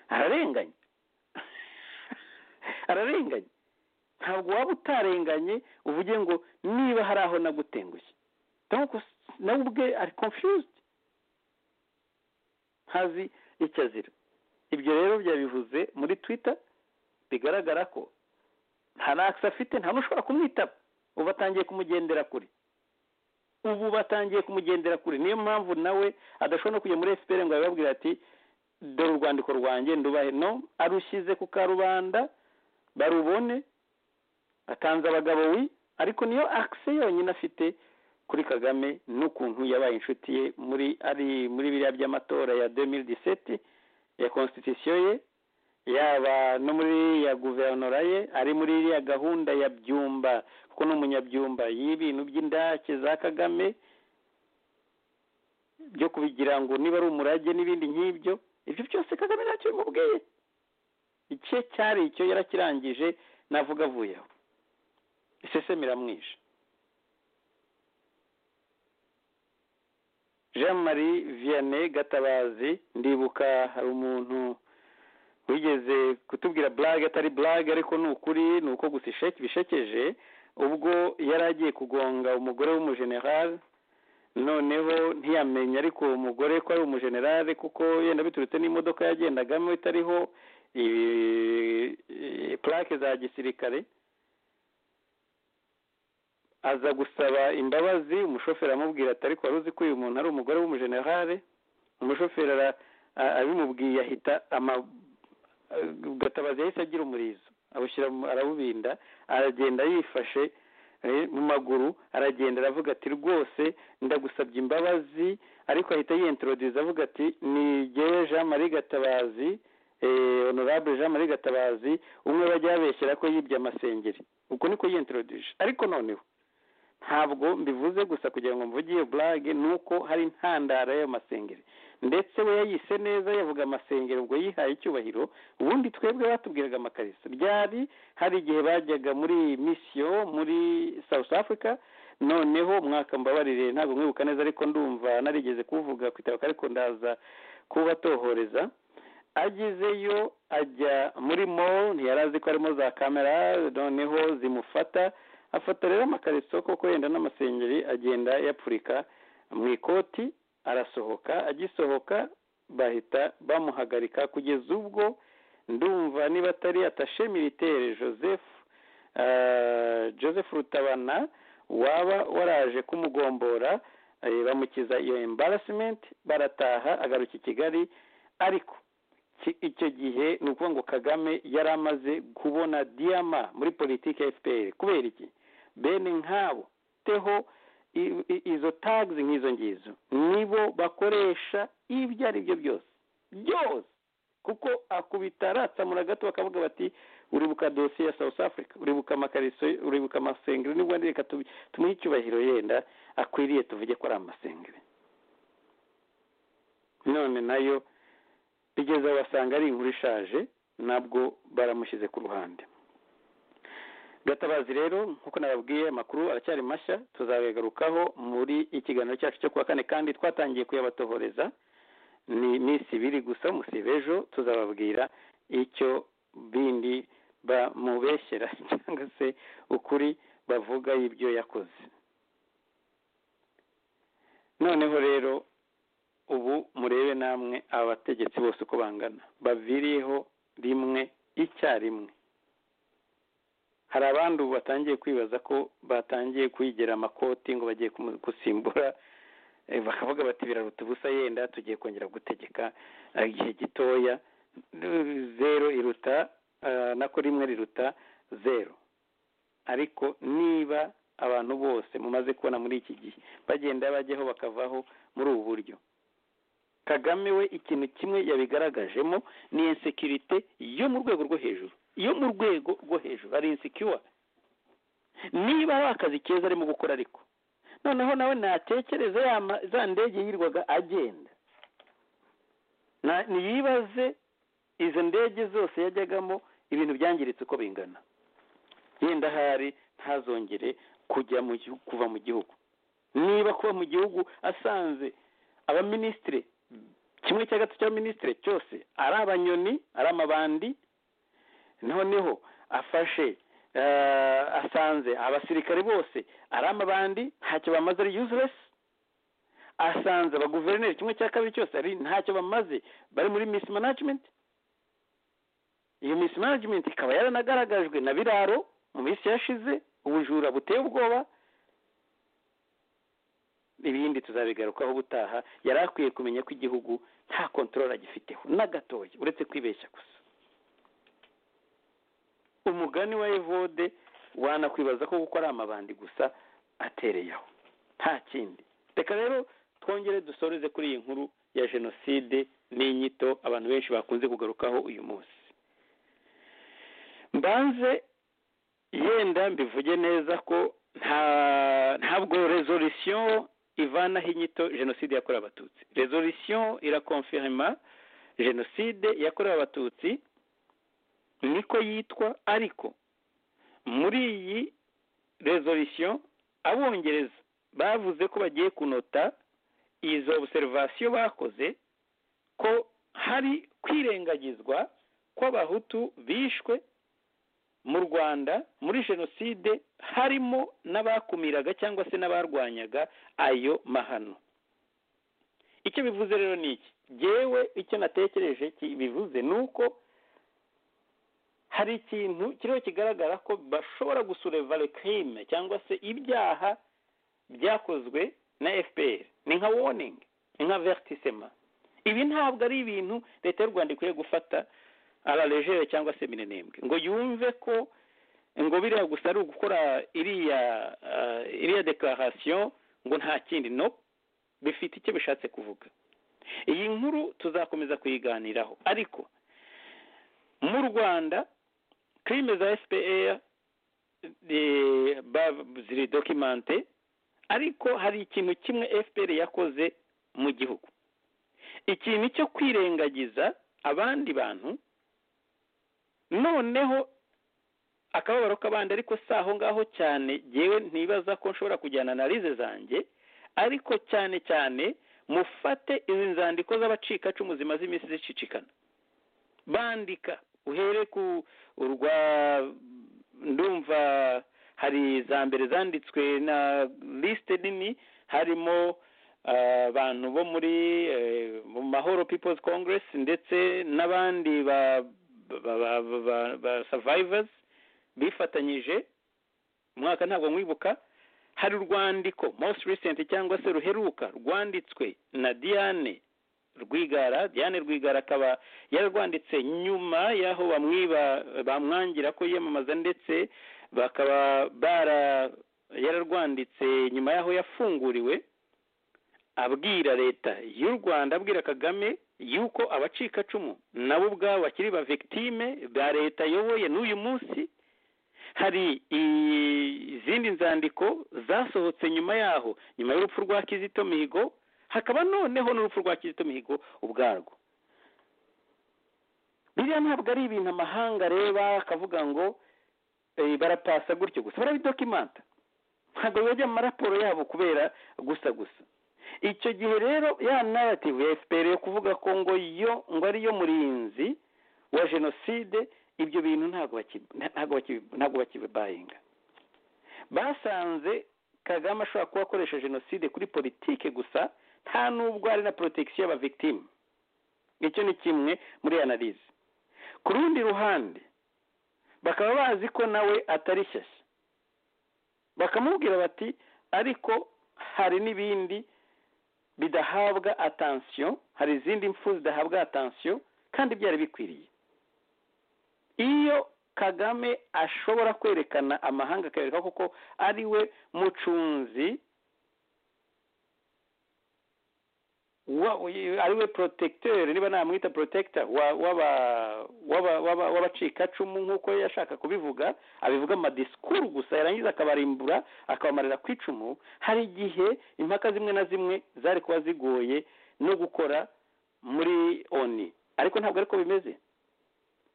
ararenganye ararenganye ntabwo waba utarenganye uvuge ngo niba hari aho nagutengushye nawe ubwe ari confused ntazi icyo azira ibyo rero byabivuze muri twitter bigaragara ko nta nakisi afite nta n'ushobora kumwitaba ubu batangiye kumugendera kure ubu batangiye kumugendera kure niyo mpamvu nawe adashobora no kujya muri efuperi ngo abibabwire ati dore urwandiko rwanjye ndubahe no arushyize ku karubanda barubone atanze abagabo wi ariko niyo akisi yonyine afite kuri kagame n'ukuntu yabaye inshuti ye muri ari muri biriya by'amatora ya 2017 ya constitution ye yaba no muri ya guverinora ye ari muri iriya gahunda ya byumba kuko ni umunyabyumba y'ibintu by'indake za kagame byo kubigira ngo niba ari umurage n'ibindi nk'ibyo ibyo byose kagame ntacyo bimubwiye icye cyari icyo yarakirangije navuga avuyeho isesemi iramwishe jean marie vianney gatabazi ndibuka hari umuntu wigeze kutubwira burage atari burage ariko ni ukuri ni uko gusa bishekeje ubwo yari agiye kugonga umugore w'umujenerali noneho ntiyamenye ariko uwo mugore ko ari umujenerali kuko yenda biturutse n'imodoka yagendagamo itariho purake za gisirikare aza gusaba imbabazi umushoferi aramubwira ati ariko wari uzi ko uyu muntu ari umugore w'umujenerale umushoferi abimubwiye ahita gatabazi yahise agira umurizo arawubinda aragenda yifashe mu maguru aragenda aravuga ati rwose ndagusabye imbabazi ariko ahita yiyentoroduza avuga ati nigeye jean marie gatabazi honorable jean marie gatabazi umwe bajya babeshyira ko yibye amasengeri uko niko yiyentoroduze ariko noneho ntabwo mbivuze gusa kugira ngo mvugiye burage ni uko hari intandaro y'ayo masengeri ndetse we yayise neza yavuga amasengeri ubwo yihaye icyubahiro ubundi twebwe batubwiraga amakarisa byari hari igihe bajyaga muri misiyo muri south africa noneho umwaka mbabarire ntabwo mwibuka neza ariko ndumva narigeze kuvuga ku itaka ariko ndaza kubatohoreza agezeyo ajya muri mall ntiyari azi ko harimo za kamera noneho zimufata afata rero amakariso koko yenda n'amasengeri agenda yapfurika mu ikoti arasohoka agisohoka bahita bamuhagarika kugeza ubwo ndumva niba atari atashe militaire joseph eh, joseph rutabana waba waraje kumugombora eh, bamukiza iyo embarrassment barataha agaruka i kigali ariko ki- icyo gihe ni ukuvuga ngo kagame yari amaze kubona diyama muri politiki ya fpr kubera iki bene nk'abo teho i- i- izo tags nk'izo ngizo nibo bakoresha ibyo ari byo byose byose kuko akubita aratsamura gato bakavuga bati uribuka dosiye ya south africa uribuka amakariso uribuka amasengeri nibwo reka tubi- tumuhe icyubahiro yenda akwiriye tuvuge ko ari amasengeri none nayo bigeze aho basanga ari inkuru ishaje nabwo baramushyize ku ruhande gatabazi rero nk'uko nababwiye amakuru aracyari mashya tuzabagarukaho muri ikiganiro cyacu cyo kuwa kane kandi twatangiye kuyabatohoreza ni iminsi ibiri gusa musiba ejo tuzababwira icyo bindi bamubeshyera cyangwa se ukuri bavuga y'ibyo yakoze noneho rero ubu murebe namwe aba bategetsi bose uko bangana baviriyeho rimwe icyarimwe hari abandi ubu batangiye kwibaza ko batangiye kwigira amakoti ngo bagiye kumu- gusimbura eh, bakavuga bati biraruta ubusa yenda tugiye kongera gutegeka eh, igihe gitoya Eh, zero iruta eh, nako rimwe riruta zero ariko niba abantu bose mumaze kubona muri iki gihe bagenda bajyaho bakavaho muri ubu buryo kagame we ikintu kimwe yabigaragajemo ni insekirite yo mu rwego rwo hejuru yo mu rwego rwo hejuru ari insecure niba ari akazi keza arimo gukora ariko noneho nawe natekereze ya ma- za ndege yirirwaga agenda Na- ntiyibaze izo ndege zose yajyagamo ibintu byangiritse uko bingana yenda ahari ntazongere kujya mu gihu- kuva mu gihugu niba kuba mu gihugu asanze abaminisitiri kimwe cya gatatu cy'abaminisitiri cyose ari abanyoni ari amabandi noneho afashe eh, asanze abasirikare bose ari amabandi ntacyo bamaze ari useless asanze abaguverineri kimwe cya kabiri cyose ari ntacyo bamaze bari muri miss management iyo miss management ikaba yaranagaragajwe na biraro mu minsi yashize ubujura buteye ubwoba ibindi tuzabigarukaho ubutaha yari akwiye kumenya ko igihugu nta kontorora agifiteho na gatoya uretse kwibeshya gusa umugani wa evode wanakwibaza ko gukora amabandi gusa atereye aho nta kindi reka rero twongere dusoreze kuri iyi nkuru ya jenoside n'inyito abantu benshi bakunze kugarukaho uyu munsi mbanze yenda mbivuge neza ko nta ntabwo resolution ivanaho inyito jenoside yakorewe abatutsi resolution irakonfirima jenoside yakorewe abatutsi niko yitwa ariko muri iyi resolution abongereza bavuze ko bagiye kunota izo observation bakoze ko hari kwirengagizwa kw'abahutu bishwe mu rwanda muri jenoside harimo n'abakumiraga cyangwa se n'abarwanyaga ayo mahano icyo bivuze rero ni iki jyewe icyo natekereje ki- bivuze ni uko hari ikintu kiriho kigaragara ko bashobora gusureva le crime cyangwa se ibyaha byakozwe na fpr ni nka warning ni nka vertisema ibi ntabwo ari ibintu leta y'u rwanda ikwiye gufata aralegere cyangwa se minenembwe ngo yumve ko ngo biriya gusa ari ugukora iriya ah, iriya dekararasiyo ngo nta kindi no bifite icyo bishatse kuvuga iyi nkuru tuzakomeza kuyiganiraho ariko mu rwanda crime za fpr eh, ba- ziri dokimante ariko hari ikintu kimwe fpr yakoze mu gihugu ikintu cyo kwirengagiza abandi bantu noneho akababaro k'abandi ariko si aho ngaho cyane yewe ntibaza ko nshobora kujyana na rize zanjye ariko cyane cyane mufate izi nzandiko z'abacikacumu zimaze iminsi zicicikana bandika uhere ku urwa ndumva hari za mbere zanditswe na lisite nini harimo abantu bo muri mu mahoro people's congress ndetse n'abandi ba ba ba ba ba survivors bifatanyije umwaka ntabwo nkwibuka hari urwandiko most recent cyangwa se ruheruka rwanditswe na diane rwigara diane rwigara akaba yararwanditse nyuma y'aho bamwiba bamwangira ko yiyamamaza ndetse bakaba bara yararwanditse nyuma y'aho yafunguriwe abwira leta y'u rwanda abwira kagame y'uko abacikacumu nabo ubwabo bakiri ba victime ba leta ayoboye n'uyu munsi hari izindi nzandiko zasohotse nyuma yaho nyuma y'urupfu rwa kizito mihigo hakaba noneho n'urupfu rwa kizito mihigo ubwarwo biriya ntabwo ari ibintu amahanga areba akavuga ngo barapasa gutyo gusa barabidokimanta ntabwo bajya mu maraporo yabo kubera gusa gusa icyo gihe rero ya narrative ya fpr yo kuvuga ko ngo yo ngo ariyo murinzi wa jenoside ibyo bintu ntabwo bakibayinga basanze kagame ashobora kuba akoresha jenoside kuri politike gusa nta nubwo ari na porotagisiyo y'abavigitime icyo ni kimwe muri analize ku rundi ruhande bakaba bazi ko nawe atari shyashya bakamubwira bati ariko hari n'ibindi bidahabwa atansiyo hari izindi mfu zidahabwa atansiyo kandi byari bikwiriye iyo kagame ashobora kwerekana amahanga akareka kuko ari we mucunzi ari we porotecteur niba namwita porotector w'abacikacumu nk'uko yashaka kubivuga abivuga amadisikuru gusa yarangiza akabarimbura akabamarira ku icumu hari igihe impaka zimwe na zimwe zari kuba zigoye no gukora muri oni ariko ntabwo ariko bimeze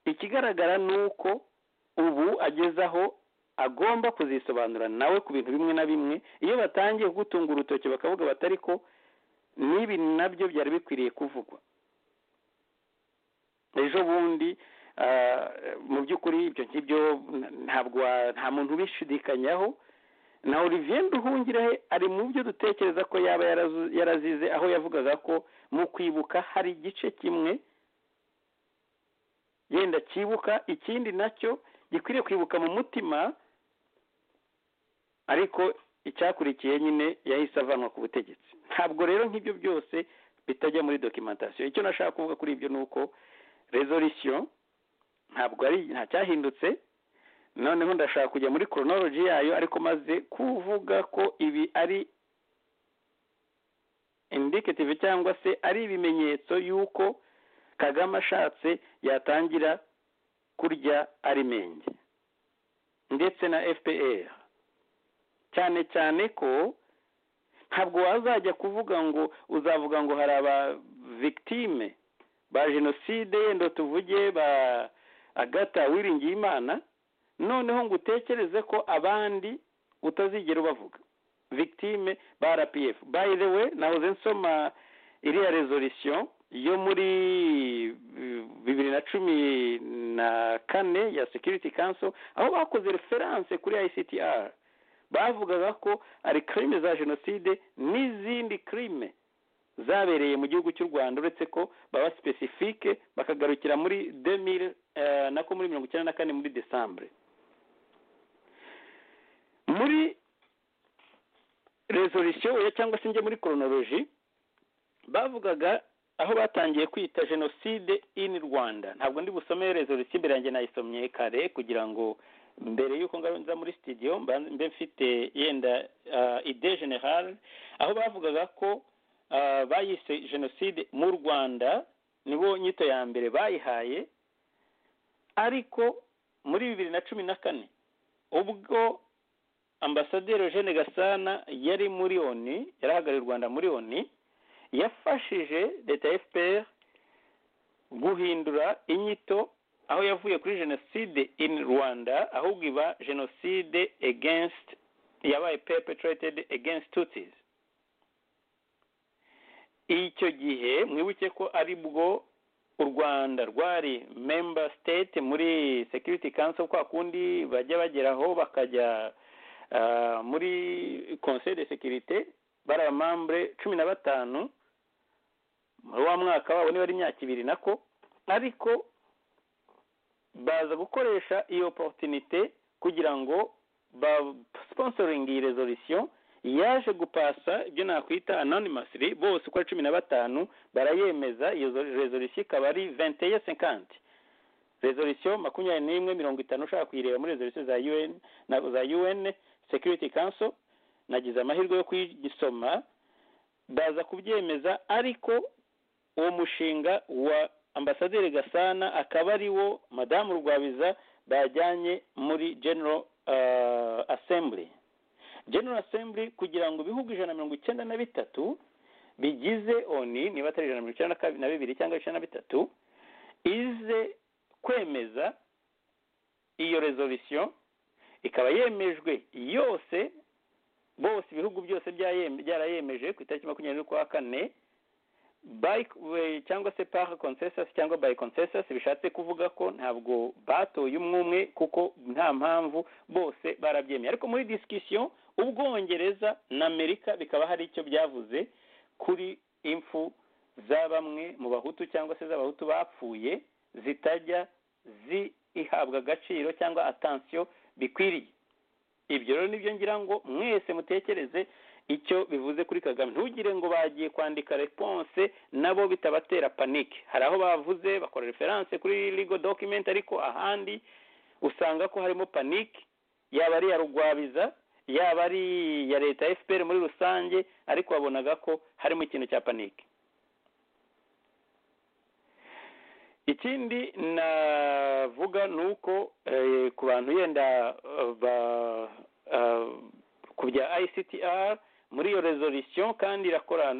ikigaragara ni uko ubu agezaho agomba kuzisobanura nawe ku bintu bimwe na bimwe iyo batangiye gutunga urutoki bakavuga batari ko n'ibi nabyo byari bikwiriye kuvugwa ejo bundi mu by'ukuri ibyo ngibyo ntabwo nta muntu ubishidikanyaho na olivier nduhungirahe ari mu byo dutekereza ko yaba yarazize aho yavugaga ko mu kwibuka hari igice kimwe yenda cyibuka ikindi nacyo gikwiriye kwibuka mu mutima ariko icyakurikiye nyine yahise avanwa ku butegetsi ntabwo rero nk'ibyo byose bitajya muri dokimentasiyo icyo nashaka kuvuga kuri ibyo ni uko rezorisiyo ntabwo ari nta cyahindutse noneho ndashaka kujya muri koronologi yayo ariko maze kuvuga ko ibi ari indiketive cyangwa se ari ibimenyetso y'uko kagame ashatse yatangira kurya arimenge ndetse na fpr cyane cyane ko ntabwo wazajya kuvuga ngo uzavuga ngo hari aba victime ba jenoside yenda tuvuge ba agata wiringiyimana noneho ngo utekereze ko abandi utazigera ubavuga victime ba rpf by the way nahoze nsoma iriya resolisiyo yo muri bibiri na cumi na kane ya security council aho bakoze reference kuri ictr bavugaga ko ari kirime za jenoside n'izindi kirime zabereye mu gihugu cy'u rwanda uretse ko baba sipesifike bakagarukira muri demire nako muri mirongo icyenda na kane muri desambure muri rezorisiyo cyangwa se njye muri koronoloji bavugaga aho batangiye kwita jenoside ini rwanda ntabwo ndi busome rezorisiyo imbere yanjye nayisomye kare kugira ngo mbere y'uko nza muri sitidiyo mbe mfite yenda ide generale aho bavugaga ko bayise jenoside mu rwanda nibo nyito ya mbere bayihaye ariko muri bibiri na cumi na kane ubwo ambasaderi Eugene gasana yari muri oni yarahagarariye u rwanda muri oni yafashije leta ya fpr guhindura inyito aho yavuye kuri jenoside in rwanda ahubwo iba jenoside against yabaye perpetrated against tutsis icyo gihe mwibuke ko ari bwo u rwanda rwari member state muri security council kwa kundi bajya bageraho bakajya muri conseil de securite bari abamambure cumi na batanu muri wa mwaka wabo niba ari imyaka ibiri nako ariko baza gukoresha iyo oporutinite kugira ngo ba sponsoringi iyi rezolisiyo yaje gupasa ibyo nakwita anonimasiri bose uko ari cumi na batanu barayemeza iyo rezolisiyo ikaba ari venteye senkanti rezolisiyo makumyabiri n'imwe mirongo itanu ushaka kuyireba muri rezolisiyo za un na za un security council nagize amahirwe yo kugisoma baza kubyemeza ariko uwo mushinga wa ambasaderi gasana akaba ari wo madamu rwabiza bajyanye muri general uh, assembly general assembly kugira ngo ibihugu ijana na mirongo icyenda na bitatu bigize oni niba atari ijana na mirongo icyenda na bibiri cyangwa icyenda na bitatu ize kwemeza iyo rezolisiyo ikaba yemejwe yose bose ibihugu byose byarayemeje ku itariki makumyabiri n'ukwa kane cyangwa se paka konsesasi cyangwa bayi konsesasi bishatse kuvuga ko ntabwo batoye umwe umwe kuko nta mpamvu bose barabyemeye ariko muri disikisiyo ubwongereza na amerika bikaba hari icyo byavuze kuri impfu za bamwe mu bahutu cyangwa se z'abahutu bapfuye zitajya zihabwa agaciro cyangwa atansiyo bikwiriye ibyo rero nibyo ngira ngo mwese mutekereze icyo bivuze kuri kagame ntugire ngo bagiye kwandika reponse nabo bitabatera panike hari aho bavuze bakora referanse kuri ligo document ariko ahandi usanga ko harimo panike yaba ari iya rugwabiza yaba ari iya leta fpr muri rusange ariko wabonaga ko harimo ikintu cya panike ikindi navuga ni uko ku bantu yenda ku bya ictr muri iyo rezolisiyo kandi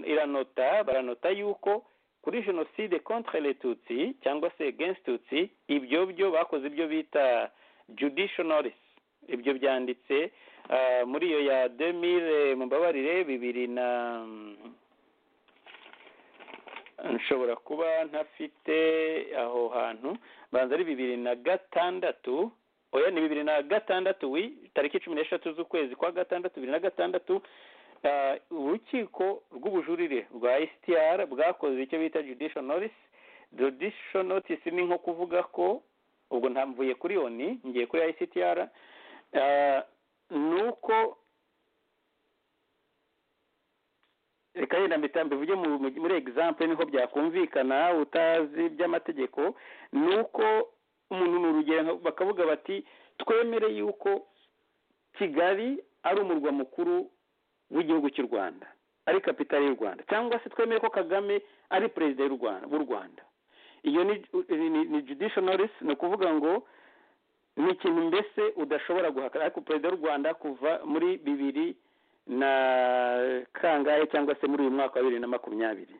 iranota baranota yuko kuri jenoside contre letutsi cyangwa se against tutsi ibyo byo bakoze ibyo bita judicialis ibyo byanditse muri iyo ya demire mumbabarire bibiri na nshobora kuba ntafite aho hantu banza ari bibiri na gatandatu oya ni bibiri na gatandatu wi tariki cumi n'eshatu z'ukwezi kwa gatandatu bibiri na gatandatu urukiko rw'ubujurire rwa isitiyara bwakoze icyo bita judisho norisi judisho notisi ni nko kuvuga ko ubwo ntamvuye kuri oni ngiye kuri isitiyara ni uko reka yenda mbitamba bivuge muri egisample niho byakumvikana utazi by'amategeko ni uko umuntu ni urugero bakavuga bati twemere yuko kigali ari umurwa mukuru w'igihugu cy'u rwanda ari kapitali y'u rwanda cyangwa se twemere ko kagame ari perezida w'u rwanda iyo ni judicial notice ni ukuvuga ngo ni ikintu mbese udashobora guhakana ariko perezida w'u rwanda kuva muri bibiri na kangahe cyangwa se muri uyu mwaka wa bibiri na makumyabiri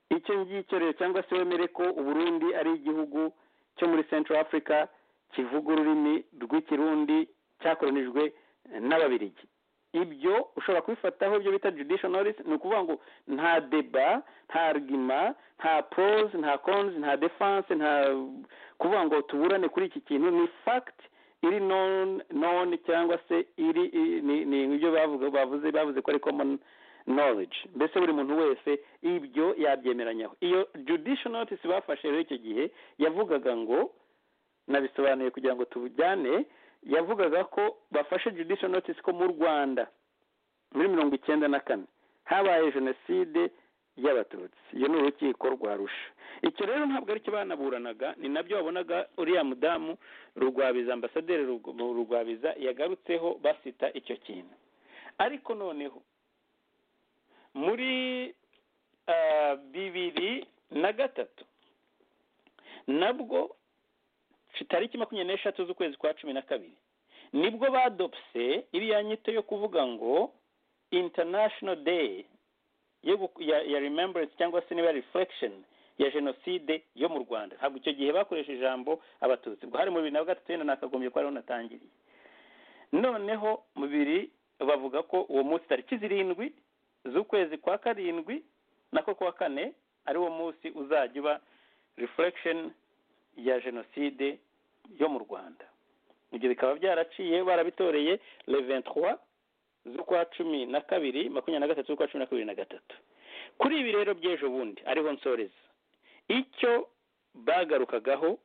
icyo ngicyo rero cyangwa se wemere ko uburundi ari igihugu cyo muri central africa kivuga ururimi rw'ikirundi cyakoronijwe n'ababirigi ibyo ushobora kubifataho ibyo bita judicial notice ni ukuvuga ngo nta deba nta arguma nta pros nta cons nta defense nta kuvuga ngo tuburane kuri iki kintu ni fact iri none cyangwa se iri ni ibyo bavuze bavuze ko ari common knowledge mbese buri muntu wese ibyo yabyemeranyaho iyo judicial notice bafashe rero icyo gihe yavugaga ngo nabisobanuye kugira ngo tubujyane yavugaga ko bafashe judicial notice ko mu rwanda muri mirongo icyenda na kane habaye jenoside y'abatutsi iyo ni urukiko rwa rusha icyo rero ntabwo aricyo banaburanaga ni nabyo wabonaga uriya mudamu rugwabiza ambasaderi rugwabiza yagarutseho basita icyo kintu ariko noneho muri bibiri na gatatu nabwo tariki makumyabiri n'eshatu z'ukwezi kwa cumi na kabiri nibwo badopse iriya nyito yo kuvuga ngo international day ya remembrance cyangwa se niba reflection ya jenoside yo mu rwanda ntabwo icyo gihe bakoresha ijambo abatutsi ubwo hari mu bibiri na gatatu yenda nakagombye ko ariho natangiriye noneho mu bibiri bavuga ko uwo munsi tariki zirindwi z'ukwezi kwa karindwi nako kuwa kane ari wo munsi uzajya uba reflection ya jenoside yo mu rwanda ibyo bikaba byaraciye barabitoreye le 23 z'ukwa cumi na kabiri makumyabiri na gatatu z'ukwa cumi na kabiri na gatatu kuri ibi rero by'ejo bundi ariho nsoreza icyo bagarukagaho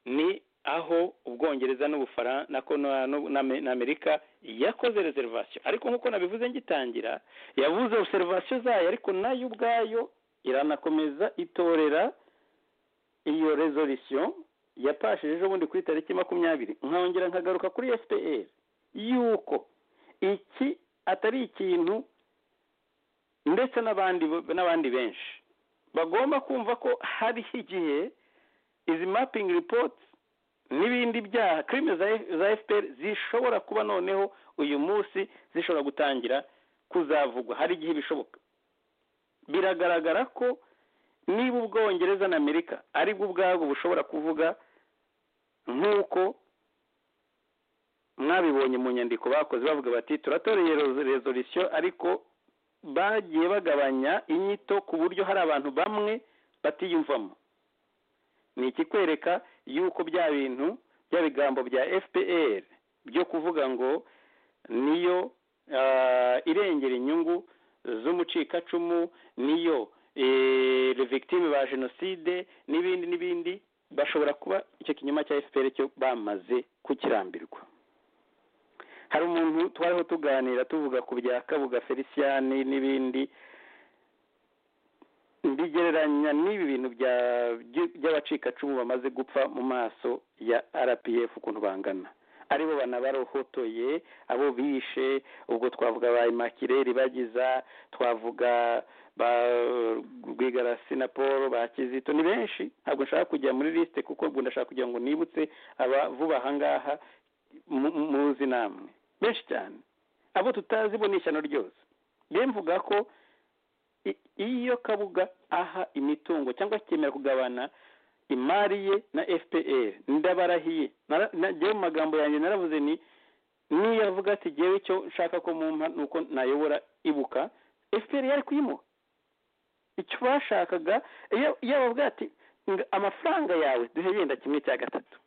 ni aho ubwongereza n'ubufara na Kono- n'u- n'Ame- n'amerika yakoze reservation ariko nk'uko nabivuze ngitangira yavuze observation zayo ariko nayo ubwayo iranakomeza itorera iyo resolution yapashije ejo bundi kuri tariki makumyabiri nkongera nkagaruka kuri fpr yuko iki atari ikintu ndetse n'abandi n'abandi benshi bagomba kumva ko hariho igihe izi mapping reports n'ibindi byaha kirime za F- za fpr zishobora kuba noneho uyu munsi zishobora gutangira kuzavugwa hari igihe bishoboka biragaragara ko niba ubwongereza na amerika aribwo ubwabwo bushobora kuvuga nk'uko mwabibonye mu nyandiko bakoze bavuga bati turatoreye resolution ariko bagiye bagabanya inyito ku buryo hari abantu bamwe batiyumvamo ni ikikwereka yuko bya bintu bya bigambo bya fpr byo kuvuga ngo niyo ah, irengera inyungu z'umucikacumu niyo eh, victime ba jenoside n'ibindi n'ibindi bashobora kuba icyo kinyoma cya fpr cyo bamaze kukirambirwa hari umuntu twariho tuganira tuvuga ku bya kabuga feliciyani n'ibindi mbigereranya n'ibi bintu bya- by- by'abacikacumu bamaze gupfa mu maso ya rpf ukuntu bangana aribo banabarohotoye abo bishe ubwo twavuga ba imakireri bagiza twavuga ba rwigarasi na paul ba kizito ni benshi ntabwo nshaka kujya muri lisite kuko ubwo ndashaka kugira ngo nibutse aba vuba aha ngaha mu- mu- muzi namwe benshi cyane abo tutazi bo ni ishyano ryose rero mvuga ko i- iyo kabuga aha imitungo cyangwa akemera kugabana imari ye na fpr ndabarahiye Nara- na- njyewe mu magambo yanjye naravuze ni niyo avuga ati jyewe icyo nshaka ko mumpa ni uko nayobora ibuka fpr yari kuyimuha icyo bashakaga iyo- iyo bavuga ati "Nga- amafaranga yawe duhe yenda kimwe cya gatatu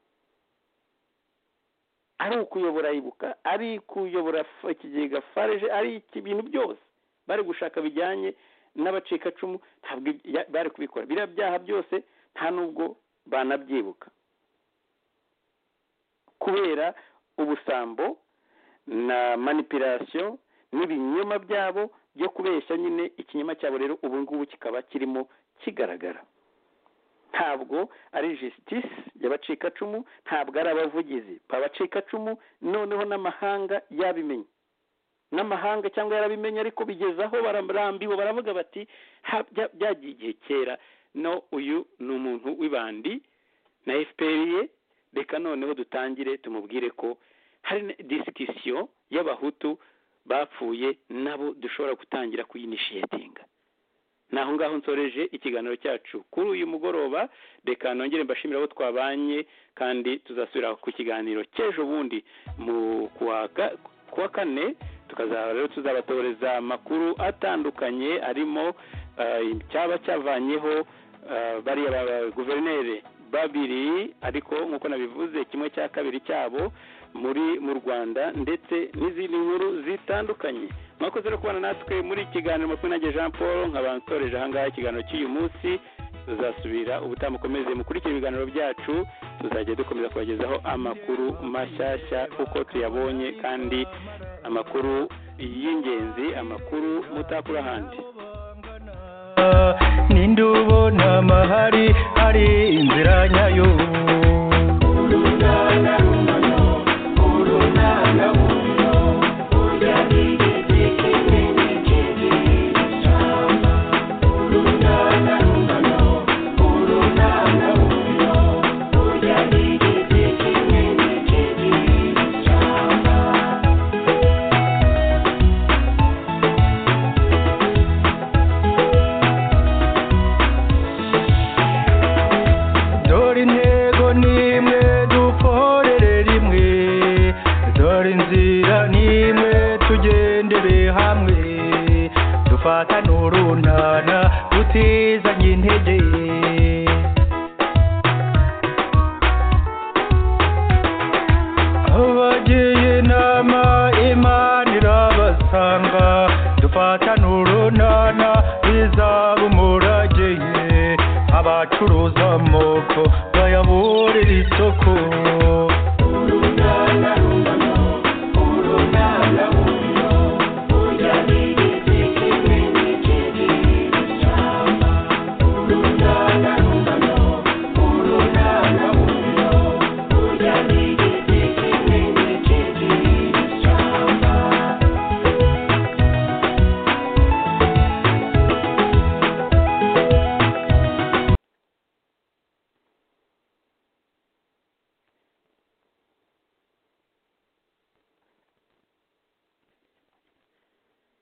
ari ukuyobora ibuka ari kuyobora f- ikigega farije ari iki- ibintu byose bari gushaka bijyanye n'abacikacumu ntabwo ibya- bari kubikora biriya byaha byose nta nubwo banabyibuka kubera ubusambo na manipulation n'ibinyoma byabo byo kubeshya nyine ikinyoma cyabo rero ubu ngubu kikaba kirimo kigaragara ntabwo ari justice y'abacikacumu ntabwo ari abavugizi babacikacumu noneho n'amahanga yabimenye n'amahanga cyangwa yarabimenye ariko bigeze aho bararambiwe baravuga bati "Ha- bya- byagiye igihe kera no uyu ni umuntu w'ibandi na fpr ye reka noneho dutangire tumubwire ko hari disikisiyo y'abahutu bapfuye nabo dushobora gutangira kuyinishiyetinga ni aho ngaho nsoreje ikiganiro cyacu kuri uyu mugoroba reka nongere mbashimire abo twabanye kandi tuzasubira ku kiganiro cy'ejo bundi mu kuwa ga- kuwa kane tukazaba rero tuzabatoreza amakuru atandukanye arimo ah, icyaba cyavanyeho ah, bariya ba- ba- guverineri babiri ariko nk'uko nabivuze kimwe cya kabiri cyabo muri mu rwanda ndetse n'izindi nkuru zitandukanye mwakoze no kubana natwe muri iki kiganiro makumyabiri Jean Paul nkaba nsoreje ahangaha ikiganiro cy'uyu munsi tuzasubira ubutaha mukomeze mukurikire ibiganiro byacu tuzajya dukomeza kubagezaho amakuru mashyashya uko tuyabonye kandi amakuru y'ingenzi amakuru mutakura ahandi ninde ubona amahari hari inzira nyayo dore intego n'imwe dukorere rimwe dore inzira n'imwe tugendere hamwe dufatane urunana tutizanye intege abagiye inama imana irabaza amaboko bayaburire isoko urungana rungano urungana